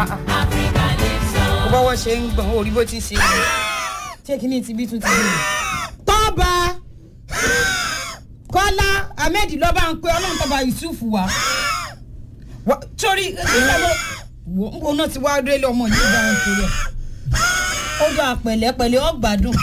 kó bọ́wọ́ ṣe ń gbọ̀n orí bó ti ṣe é ṣé kí ni ti bí tún ti bí. tọ́ba kọ́lá ahmed lọ́ba ń pe ọlọ́run tọ́ba yusuf wá Wá- sórí ìṣàlọ́ wo ń bo náà ti wá délé ọmọ yìí bá ń torí ẹ̀ ó dọ̀ pẹ̀lẹ́pẹ̀lẹ́ ọgbàdùn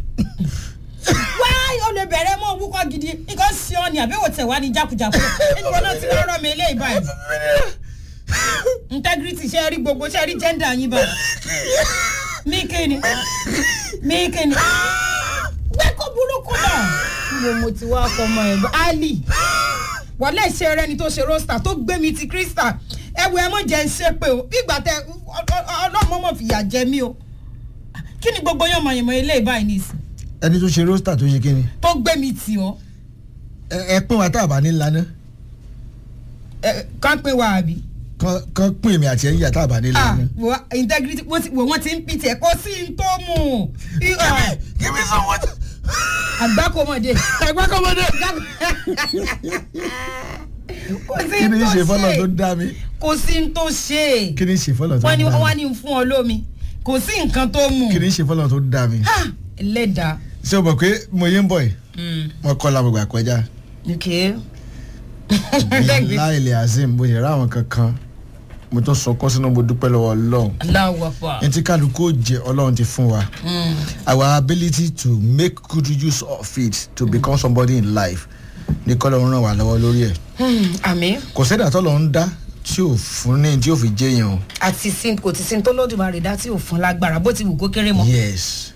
wáyé o lè bẹ̀rẹ̀ mọ́ wúkọ́ gidi nǹkan sí ọ ní àbẹ̀wò tẹ̀ wá ní jákujàku nígbà náà ti rọrọ mi eléyìí báyìí integrity ṣe rí gbogbo ṣe rí gender yín báyìí mí kéde mí kéde gbẹ́kọ̀ burúkú náà níbo mo ti wá fọmọ ẹ̀ bá ali wọlé ṣe rẹ ni tó ṣe roster tó gbé mi ti crystal ẹwù ẹ mọ jẹ ń ṣe pé o bí ìgbà tẹ ọlọmọ mọ fìyà jẹ mí o kí ni gbogbo yàn mọ ìmọ̀ ilé ìbáyìí nìsín ẹni tó ṣe róstà tó ṣe kíni tó gbé mi tì ọ́ ẹ ẹ pín wa tá a bá ní lana ẹ, kán pé wa àbí. kán kán pín èmi àti ẹ̀yìn tá a bá ní ah lana. wo integrity wọ́n ti wò wọ́n ti ń pìtì ẹ̀ kó sí n tó mú un. give me some water. àgbákòmọ̀dé. àgbákọ́mọdé. kò sí kí n ni tó ṣe fọlọ tó ṣe dá mi. kò sí n tó ṣe kí ni ṣe fọlọ tó wọ́n ní dá wọ́n mi. ní fún ọ lómi kò sí nǹkan tó mú kí un. ni ṣe fọlọ tó dá mi. Ah, ẹlẹ́dàá. ṣé o mọ̀ pé mo yé ń bọ̀ yìí mo kọ́ la mo gbà kọjá. ok. láìlẹ̀ azim mo yẹ ra àwọn kankan mo tún sọ kọ́ sínú mo dúpẹ́ lọ́wọ́ ọlọ́run. aláwọ̀ pa. ẹni tí kálukú ó jẹ ọlọ́run ti fún wa. our ability to make good use of it to become somebody in life ní kọ́ lọ́run ràn wá lọ́wọ́ lórí ẹ̀. àmì kò sẹ́dà tó lọ́run dá tí ò fún ní tí ò fi jẹ́yàn o. àti sin kò ti sin tó lódùmarè dá tí ò fún lágbára bó ti wù kó kéré mọ́. yes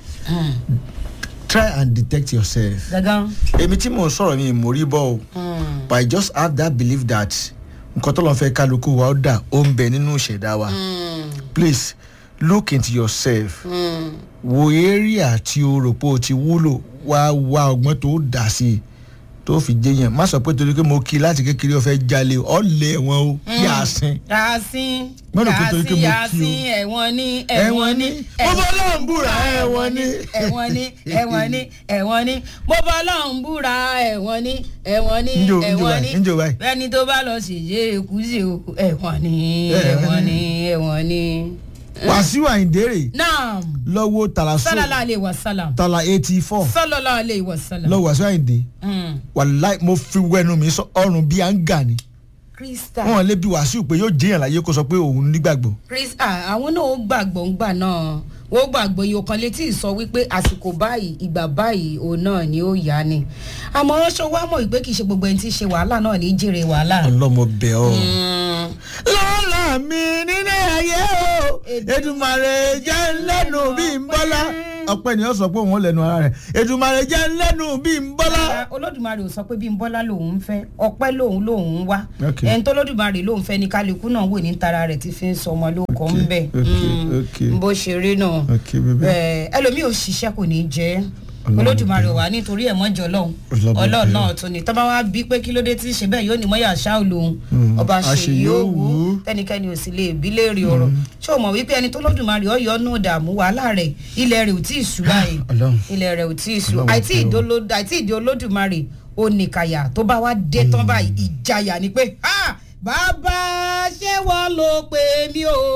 try and detect yourself. gangan. èmi tí mò ń sọ̀rọ̀ mi ìmórí bọ́ o but i just have that belief that nǹkan tó lọ́n fẹ́ kálukú wa ó dà ó ń bẹ nínú ìṣẹ̀dá wa please look into yourself wo area tí o rò pé o ti wúlò wá wá ọgbọ́n tó dà sí i tó fi jẹyàn má sọ pé torí pé mo kí i láti kékeré ọ̀fẹ́ jalè ọ̀ lé ẹ̀wọ̀n o yà á sin. yàásín Mọ́nà kó torí pé mo kí o. yàásín ẹ̀wọ̀n ní ẹ̀wọ̀n ní mo bọ́ lọ́n búra ẹ̀wọ̀n ní. ẹ̀wọ̀n ní ẹ̀wọ̀n ní ẹ̀wọ̀n ní mo bọ́ lọ́n búra ẹ̀wọ̀n ní ẹ̀wọ̀n ní Njó, njó ẹ̀wọ̀n ní báyìí, njó báyìí. bẹ́ẹ̀ni tó bá lọ ṣèyí èkúsì o ẹ̀wọ̀n ní ẹ̀wọ̀n ní ẹ̀wọ̀n ní. wàsíù àyìndérè naam lọ́wọ́ tàlàsó sálálà alẹ́ wa sálàm tàlà eighty four sálálà alẹ́ wa sálàm. lọ́wọ́ wàsíù àyìndé wàláì mo fi wẹnu mi sọ ọrùn bíi àǹgà ni krista wọn lè bi wàsíù pé yóò jẹyàn láyé kó sọ pé òun nígbàgbọ́. krista àwọn náà ó gbàgbọ́ ńgbà náà wọ́n gbàgbọ́ iye kan létí sọ wípé àsìkò báyìí ìgbà báyìí òun náà ni ó yá ni àmọ́ ṣọ wá mọ̀ pé kì í ṣe gbogbo ẹni tí ń ṣe wàhálà náà ní í jèrè wàhálà. ọlọmọ bẹ ọ. Mm. lọ́la mi nílé ayé o edumare jẹ́ lẹ́nu bí n bọ́lá ọpẹ́ ni ó sọ pé òun ò lẹ́nu ara rẹ̀ edumare jẹ́ lẹ́nu bí n bọ́lá. Rárá, olódùmarè ò sọ pé bí n bọ́lá lòun ń fẹ́ ọpẹ́ lòun lòun ń wá Okay. ẹni tó lódùmarè lòun fẹ́ ni kálukú náà wò ní tara rẹ̀ tí fi ń sọ ọmọ lóko ń bẹ̀ okay, okay. bó ṣe rí náà Okay, baby. Ẹ, ẹlòmíì ò ṣiṣẹ́ kò ní jẹ́ Ọlọ́run olódùmarè wà nítorí ẹ̀ mọ́jọ lọ́hùn Ọlọ́run ọlọ́run bẹ̀rẹ̀. náà tún ni tọ́ba wa bí pé kí ló dé tí ń ṣe bẹ́ẹ̀ yóò ní mọ́yà ṣá olóhùn Mm, ọba àṣeyọ̀wù. ṣe yóò wú tẹnikẹ́ni ò sì lè bí léèrè ọ̀rọ̀ ṣé o mọ̀ wípé ẹni tó lódùmarè ọ̀yọ́ nù dààmú wàhálà rẹ̀ ilẹ̀ rẹ̀ ò tí ì sú báyìí Ọlọ́run. ilẹ̀ rẹ̀ ò tí ì sú Ọlọ́run àìtí ṣe o. ìdóló- àìtí ìdí olódùmarè oníkàyà tó bá wá dé tán báyìí ìjayà ni pé "Ha! bàbá ṣé wọ́n ló pè mí o.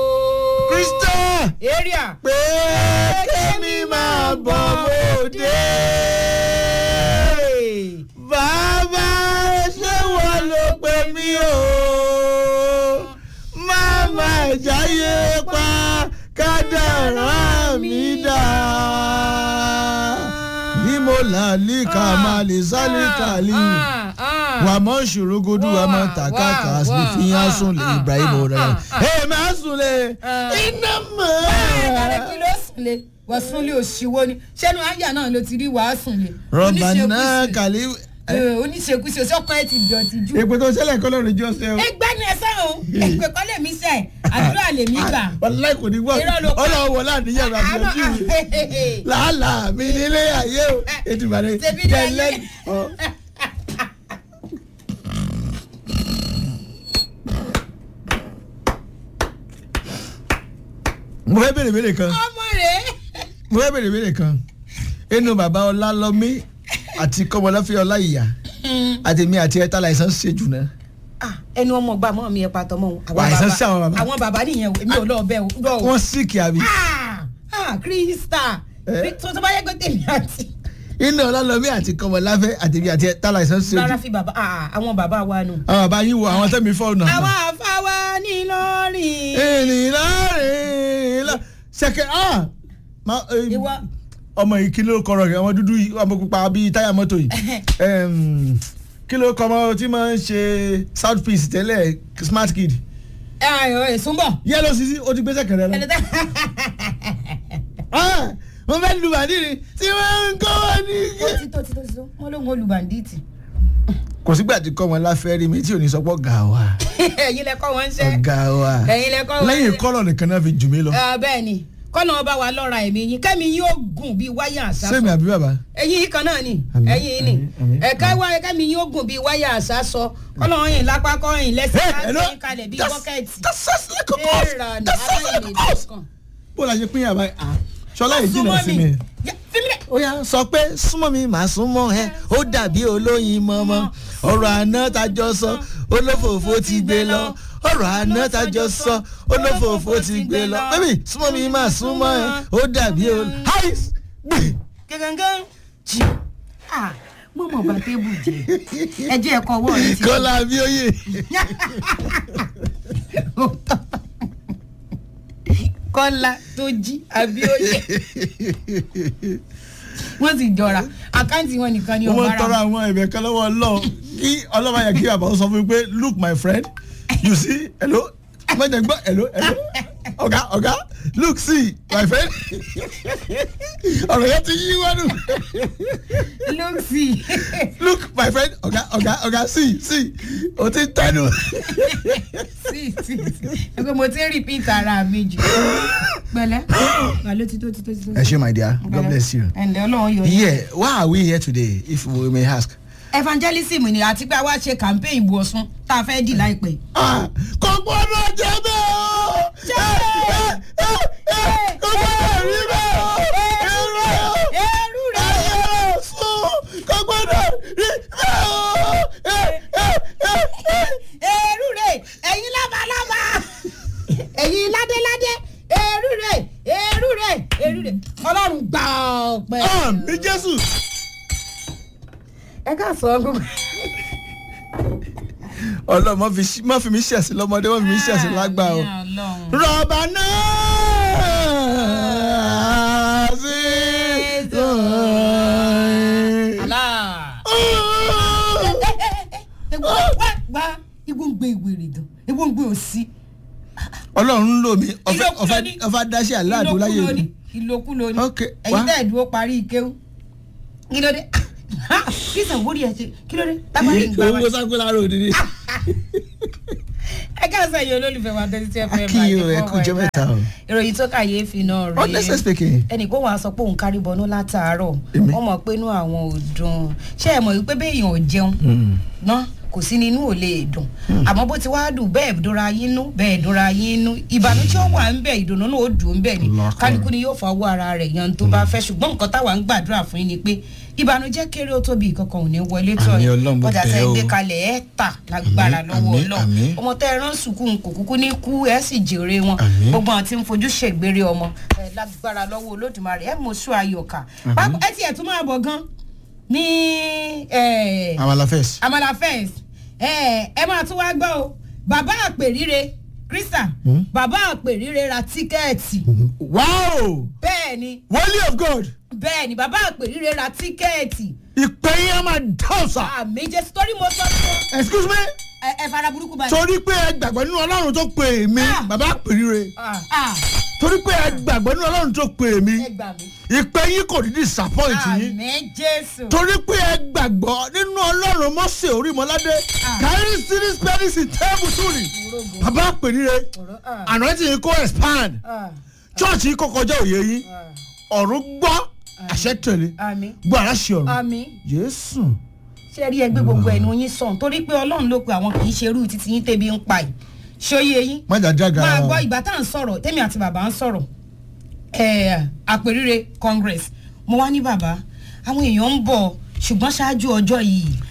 krista area pé kémi máa bọ̀ bòde. bàbá ṣé wọ́n ló pè mí o. máma jáyé pa kádàrá mi dá. ní mo là líka máa lè sálí kàlí. Ah, ah. wà mọ́ ṣòrogodo wà mọ́ tàkàkà wà, sí wà, fi hàn ah, sùn lè ah, ibrahim ah, ọ̀rẹ́ ah, ẹ̀ máa sùn lè Ah. iná Báyọ̀ mọ́. kí ló sùn lé wọ́n sún lé òṣìwò ni ṣẹ́nu àyà náà ló ti rí wàá sùn lé. rọ́bà náà Oníṣekúṣe. kàlí. Eh, oníṣekúṣe sọ́kàn ẹ̀ ti dọ̀tí jù. èpè tó ṣẹlẹ̀ kọ́ lọ́rùn jọ ṣe o. ẹgbẹ́ ni ẹ sẹ́wọ̀n èpè kọ́ lè mí sẹ́ àdúrà lè mí gbà. wàláì kò ní wọ́ Irọ́ ló pa. ọlọ́wọ́ láàníyàn rẹ̀ àti Àánú- ọtí mi. làálàá mi nílé ayé o ètùbàrẹ̀ Ṣebí ní ayé. mo fẹ́ bèrè bèrè kan ọmọ rẹ̀ mo fẹ́ bèrè bèrè kan inú bàbá ọlálọ́mí àti kọ́mọláfẹ́ ọláìyá àtẹ̀mí àti ẹ̀ta láìsàn ṣe jù náà. Ah, ẹni ọmọ ọgbà mọ́ mi ẹ̀ pàtọ́ mọ́ wọn. Wà, àìsàn sí àwọn bàbá. àwọn bàbá nìyẹn o èmi ò lọ bẹ́ẹ̀ o lọ o. wọ́n síkì àbí. Ah! Ah, krista Eh? tó tó bá yẹ pé tèmi àti iná ọlọ́lọ́mí àti kọmọláfẹ́ àtẹ̀bí àti tálà ìsàn sí ojú. rárá fi bàbá ah, àwọn bàbá wa nù. àwọn bàbá yín wo àwọn tẹ́mi fọ́ọ̀nù. àwa àfáwá ní lọ́rìn. ènìyàn rìn lọ ṣẹkẹ ah ma- eh, ìwọ ọmọ yìí kí ló kọrọ rẹ ọmọ dúdú yìí ọmọ pupa bíi táyà mọ́tò yìí Em, kí ló kọ ọmọ tí máa ń ṣe south peace tẹ́lẹ̀ smart kid èso ń bọ̀. yẹ́lò sisi ó ti gbé sẹ́kẹ̀rẹ́ lọ. ẹni tẹ́ Ah, mo fẹ́ lu bàdìrì tí wọ́n ń kọ́ wọn ní. ó ti tó ti tó ti tó wọn ló ń wọlú bàndíìtì. kò sígbà tí kọ́ wọn láfẹ́ rí mi tí ò ní sọ pé ọ̀gá wa ẹ̀yin lẹ kọ́ wọn ń ṣe. ọ̀gá wa ẹ̀yin lẹ kọ́ wọn ń lẹ́yìn ṣe. kọ́lọ̀ nìkan náà fi jù mí lọ. Ah, bẹ́ẹ̀ ni kọ́nà ọba wa lọ́ra ẹ̀mí yín kẹ́mi yóò gùn bíi wáyà àṣà sẹ́mi àbí bàbá. ẹ̀yin yìí kan náà ni Àmín, ẹ̀yin yìí ni àmín, àmín, ẹ̀ka wá kẹ́mi yóò gùn bíi wáyà àṣà sọ kọ́nà ọyìn lápá kọ́yìn lẹ́sẹ̀ láti kalẹ̀ bíi bọ́kẹ́ẹ̀tì. that's like a course Èèrà ni that's like a aláìní course. ìdọ̀kan. bó la ṣe pín yàrá yìí ah ṣọlá yìí jìnnà sí mi. Ya, fi mí lẹ̀. ó yá sọ pé súnmọ́ mi màá súnmọ́ ẹ ó dàbí olóyin mọ́mọ́ ọ̀rọ̀ àná tajọ sọ olófòfó ti gbé lọ ọ̀rọ̀ àná tajọ sọ olófòfó ti gbé lọ bébì súnmọ́ mi màá súnmọ́ ẹ ó dàbí olóyin. háìs gbè. gẹ́gẹ́gẹ́ jì ah mo mọ̀ bá tébù jẹ ẹjẹ́ ẹ̀kọ́ ọwọ́ rẹ ti kọ́lá abíóyè. kọ́lá tó jí abíóyè wọ́n sì jọra àkáǹtì wọn nìkan ni mo máa ń ọ̀bára tọrọ àwọn ẹ̀bẹ̀ kan lọ́wọ́ ọlọ́run kí ọlọ́run yẹ kí bàbá sọ fún mi pé look my friend you see hello mọ̀jẹ̀ gbọ́ hello hello ọ̀gá ọ̀gá look see my friend ọ̀rọ̀ yẹn ti yí wọ́n nù lóòsì look my friend ọ̀gá ọ̀gá ọ̀gá see see o ti tẹnu. sí sí sí ẹgbẹ́ mo ti ń repeat ara mi jù pẹ̀lẹ́ wà ló ti tó ti tó ti tó. ẹ ṣe my dear god bless you. ẹ̀ǹdẹ̀ ọlọ́run yóò yẹ. yeah why are we here today if we may ask. evangelism ni àti pé a wá ṣe campaign ìbò ọ̀sùn tá a fẹ́ dì láìpẹ́. Ah, kò gbọ́dọ̀ jẹ́ bẹ́ẹ̀ o. Jẹ́. Eh, eh, eh, kò gbọ́dọ̀ rí bẹ́ẹ̀ o. irọ́ ẹrú rẹ ẹ̀yẹ sùn kò gbọ́dọ̀ rí bẹ́ẹ̀ o. Eh, eh, eh, eh. ẹrú rẹ ẹ̀yin lábalábá ẹ̀yin ládéládé ẹrú rẹ ẹrú rẹ ẹrú rẹ ọlọ́run gbà ọpẹ́. àmì jésù. ẹ ká sọ gbogbo. ọlọ́run má fi ṣí- má fi mí ṣẹ̀sín lọ́mọdé má fi mí ṣẹ̀sín lágbà o. rọ̀bà náà sí. Allah. ewu wá wá ewu ń gbé ìwèrè gan ewu ń gbé òsì. ọlọ́run ń lò mí ọ̀fẹ́ Ìlòkulò ọ̀fẹ́ ni. ọ̀fẹ́ dáṣẹ́ aláàdó láyé ìlòkulò mi. ni ìlòkulò ni Ok, ẹ̀yin wá. tẹ́ ẹ̀ dúró parí ìkéwù kí ló dé kí sàn wórí ẹ̀ ṣe kí ló dé tábàlì ń gbà wá. owó sákúlá rò ní. ẹ ká sẹ́yìn olólùfẹ́ wa tẹ́tí tí ẹ fẹ́ Akíyè o, ẹ kú ọjọ́ mẹ́ta o. ìròyìn tó kàyéfì náà rèé honestly speaking. ẹnì kó wàá sọ pé òun kárí bọnú látàárọ̀ Èmi? wọ́n mọ̀ pé inú àwọn ò dùn ṣé ẹ mọ̀ wípé béèyàn ò jẹun náà kò sí ní inú ò lè dùn àmọ́ bó ti wá dùn bẹ́ẹ̀ dúnra yín nú bẹ́ẹ̀ dúnra yín nú ìbànújẹ́ wà ń bẹ̀ ìdùnnú náà ó dùn ń bẹ̀ ni Lọ́kàn. kálukú ni yóò fọwọ́ ara rẹ̀ yan tó bá fẹ́ ṣùgbọ́n nǹkan táwa ń gbàdúrà fún yín ni pé ìbànújẹ́ kéré ó tóbi ìkankan ò ní wọlé tọ̀ Àmín yín Ọlọ́run, mo ọjà bẹ̀ tẹ́ ọ́. gbé kalẹ̀ ẹ̀ tà lágbára Àmín, lọ́wọ́ àmín, Ọlọ́run àmín. ọmọ tẹ́ ẹ rán sùkúù kò kúkú ní kú ẹ̀ sì jèrè wọn Àmín. gbogbo àwọn tí ń fojú ṣègbére ọmọ ẹ lágbára lọ́wọ́ olódùmarè ẹ mọ̀ sún ayọ̀ká Pápá- ẹ tiẹ̀ tún máa bọ̀ gan ní ẹ, amala first. amala fẹ́ǹs ẹ ẹ máa tún wá gbọ́ o bàbá àpèrire krista Hmm? bàbá àpèrire ra tíkẹ́ẹ̀tì wow bẹ́ẹ̀ ni wòlíì of god bẹ́ẹ̀ ni bàbá àpèrire ra tíkẹ́ẹ̀tì ìpè yẹn máa dán sà. àmì jésù torí mo sọ fún ọ excuse me ẹ ẹ fara burúkú báyìí. torí pé ẹ gbàgbọ́ nínú ọlọ́run tó pè mí Ah. bàbá pèrire Ah, ah, torí pé ẹ gbàgbọ́ nínú ọlọ́run tó pè mí ẹ gbà mí. ìpè yín kò ní disappoint yín àmì jésù. torí pé ẹ gbàgbọ́ nínú ọlọ́run mọ́sẹ̀ orímọ́ládé Ah. kárí sírí spẹ́rìsì tẹ́ẹ̀bù súrì Orogo. bàbá pèrire ọ̀rọ̀ ah, ànáyẹ́tì yín kó expand ah, church yín kó kọjá òye yín ah. ọ̀run gbọ́ àṣẹ tẹ̀lé àmì gbọ́ aláṣẹ ọ̀run àmì jésù ṣe rí ẹgbẹ́ gbogbo ẹnu yín sàn torí pé ọlọ́run ló pe àwọn kì í ṣe irú títí yín tẹ́bi ń pa yìí ṣóyè yín májà jága máa gbọ́ ìgbà tá à ń sọ̀rọ̀ tèmi àti bàbá ń sọ̀rọ̀ ẹ̀, àpèrire congress mo wá ní bàbá àwọn èèyàn ń bọ̀ ṣùgbọ́n ṣáájú ọjọ́ yìí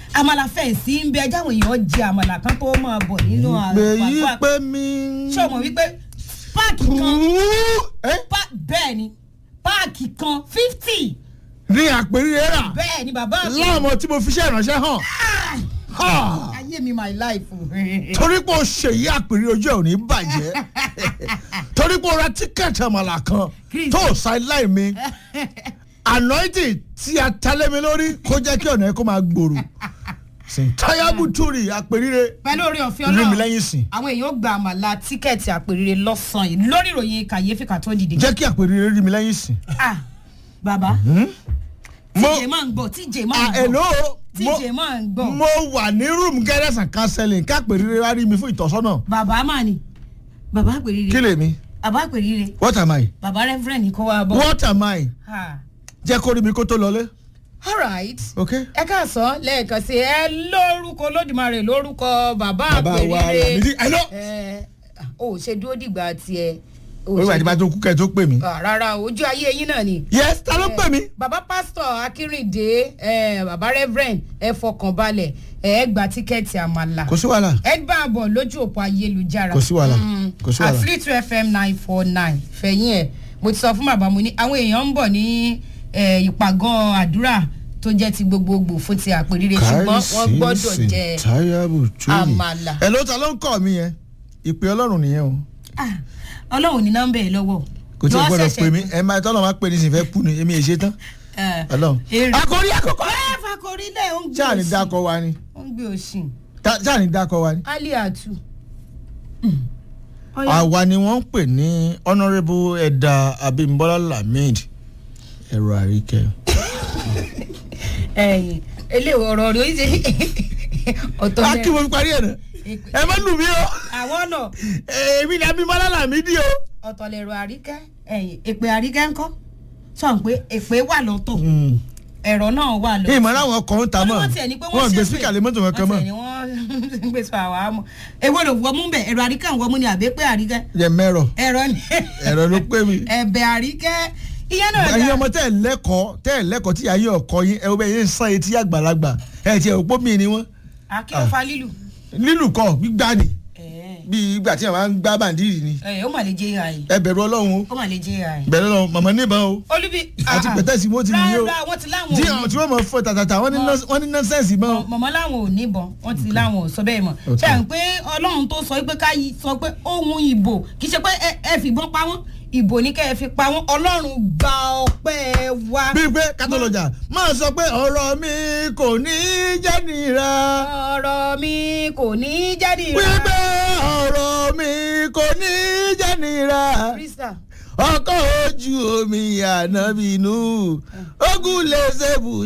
àmàlà fẹ̀ sí ń bẹ jáwọn èèyàn jẹ àmàlà kan tó máa bọ̀ nínú ìpè yí àpapọ̀ pé mi. ṣé o mọ̀ wípé páàkì kan ẹ pá- bẹ́ẹ̀ ni páàkì kan fifty ní àpèrè rà bẹ́ẹ̀ ni bàbá mi láàmú tí mo fi ṣe ìránṣẹ́ hàn. Ha! ayé mi my life torí pé o ṣèyí àpèrè ojú ẹ̀ ò ní bàjẹ́ torí pé o ra tíkẹ́ẹ̀tì àmàlà kan Chris. tó o sideline mi anointing tí a talẹ́ mi lórí kó jẹ́ kí ọ̀nà ẹ̀ kó máa gbòòrò sèǹtáyàbù túrì àpèrè pẹ̀lú orí ọ̀fẹ́ rí mi ọlọ́run lẹ́yìn sìn àwọn èèyàn gba àmàlà tíkẹ́ẹ̀tì àpèrire lọ́sàn-án yìí lórí ìròyìn kàyéfì ká tó dìde. jẹ́ kí àpèrè rí mi lẹ́yìn sìn. ah bàbá mo tíjè máa ń gbọ́ tíjè máa ah ń hello gbọ́ mo tíjè máa ń gbọ́ mo wà ní room guidance and counseling kápèrè wá rí mi fún ìtọ́sọ́nà bàbá mà ní bàbá àpèrire kí lèmi bàbá àpèrire what am I bàbá rẹ́fúrẹ́ǹdì kọ́ wa bọ̀. what am I Ah. jẹ́ kó rí mi kó tó lọlé all right ok. ẹ káàsán lẹ́ẹ̀kan sí ẹ lórúkọ olódùmarè lórúkọ bàbá bàbá wa àpèrire Lámídì I know. ẹ ò ṣe dúró dìgbà tiẹ̀ ò orí ṣe àdìbà tó kú kẹ́ ẹ tó pè mí. Ah, rárá ojú ayé yín náà ni. yes ta ló pè mí. bàbá pásítọ̀ akínrìndé eh, bàbá reverend ẹ fọkàn balẹ̀ ẹ gba tíkẹ́ẹ̀tì àmàlà kò sí wàhálà ẹ bá a bọ̀ lójú òpó ayélujára Kò sí wàhálà. Mm. Kò sí wàhálà. at three two fm nine four nine fẹ̀yìn ẹ̀ mo ti sọ fún bàbá mo ní àwọn èèyàn ń bọ̀ ní eh, ìpàgọ́ àdúrà tó jẹ́ ti gbogbogbò fún ti àpèrire ṣùgbọ́n wọ́n gbọ́dọ̀ jẹ táyàbù túyì. àmàlà. ẹ ló ta ló ń kọ́ mi yẹn ìpè ọlọ́run nìyẹn o Ah, ọlọ́run ní nọ́mbà ẹ̀ lọ́wọ́ kò tí ì Lọ́wọ́ gbọ́dọ̀ ṣẹ̀ṣẹ̀ pè mí ẹ máa tọ́lọ̀ máa pè ní sìn fẹ́ kú ni èmi èṣe tán Eh, ọlọ́run. èrè. àkórí àkókò. ẹ fakori lẹ̀ ó ń gbé ṣáà ní òsì dákọ wa ni ó ń gbé òsì Ta- ṣáà ní dákọ wa ni. aliatu. àwa ni wọ́n ń pè ní honourable ẹ̀dà abimbola lamid ẹ̀rọ àríkẹ́. ẹyìn eléwọ ọ̀rọ̀ rẹ̀ ó ṣe ọ̀tọ̀ a kí mo fi parí ẹ̀ náà ẹ má lù mí o àwọn náà èmi ni abimbola lamid o. ọ̀tọ̀ lẹ̀rọ àríkẹ́ ẹ̀yìn èpè àríkẹ́ ńkọ́ sọ pé èpè wà lọ́tọ̀ ẹ̀rọ náà wà lọ́tọ̀. ìmọ̀ láwọn ọkọ̀ ń ta mọ́ wọ́n tiẹ̀ ní pé wọ́n gbé spíkà lé mọ́tò kankan mọ́ wọ́n tiẹ̀ ní wọ́n gbé sọ àwa mọ́ èwo ló wọ́n mú bẹ̀ ẹ̀rọ àríkẹ́ ń wọ́n mú ni àbẹ́pẹ́ àríkẹ́ yẹ mẹ́rọ ẹ̀rọ ni ẹ̀rọ ló pé mi. ẹ̀bẹ̀ àríkẹ́ ìyẹn náà ẹ̀yin dá ọmọ tẹ́ ẹ̀ lẹ́kọ̀ọ́ tẹ́ ẹ̀ lẹ́kọ̀ọ́ tí ayé ọkọ yín ẹ̀ wọ́n yẹn ń sán etí àgbàlagbà ẹ̀ tiẹ̀ òpó mi ni wọ́n akínfa lílù lílù kọ́ gbígbá ni ẹ̀ bí ìgbà tí àwọn ń gbá bàǹdìrì ni ẹ̀ ó mà lè jẹ́ ìhà yìí ẹ bẹ̀rù ọlọ́run o ó mà lè jẹ́ ìhà yìí. bẹ̀rù ọlọ́run màmá níbọn o olúbi àti pẹ̀tẹ́sì mo ti nìyí o rárá wọ́n ti láwọn tí ò àwọn tí wọ́n mọ̀ fọ́ tàtàtà wọ́n ní nọ́ọ̀sì- wọ́n ní nọ́ọ̀sẹ̀nsì mọ́ o. mọ̀mọ́ láwọn ò níbọn wọ́n ti láwọn ò sọ bẹ́ẹ̀ mọ̀ Ok. ṣe à ń pé ọlọ́run tó sọ pé ká yí- sọ pé ohun ìbò kì í ṣe pé ẹ- ẹ fìbọn pa wọ́n ìbò ní kẹ́ ẹ fi pa wọ́n ọlọ́run gba ọpẹ́ wa. bíi pé kátólọ́jà máa sọ pé ọ̀rọ̀ mi kò ní jẹ́ nira ọ̀rọ̀ mi kò ní jáde wípé ọ̀rọ̀ mi kò ní jẹ́ nira krista ọkọ̀ ojú omi ànábìínú ogun lè ṣe bù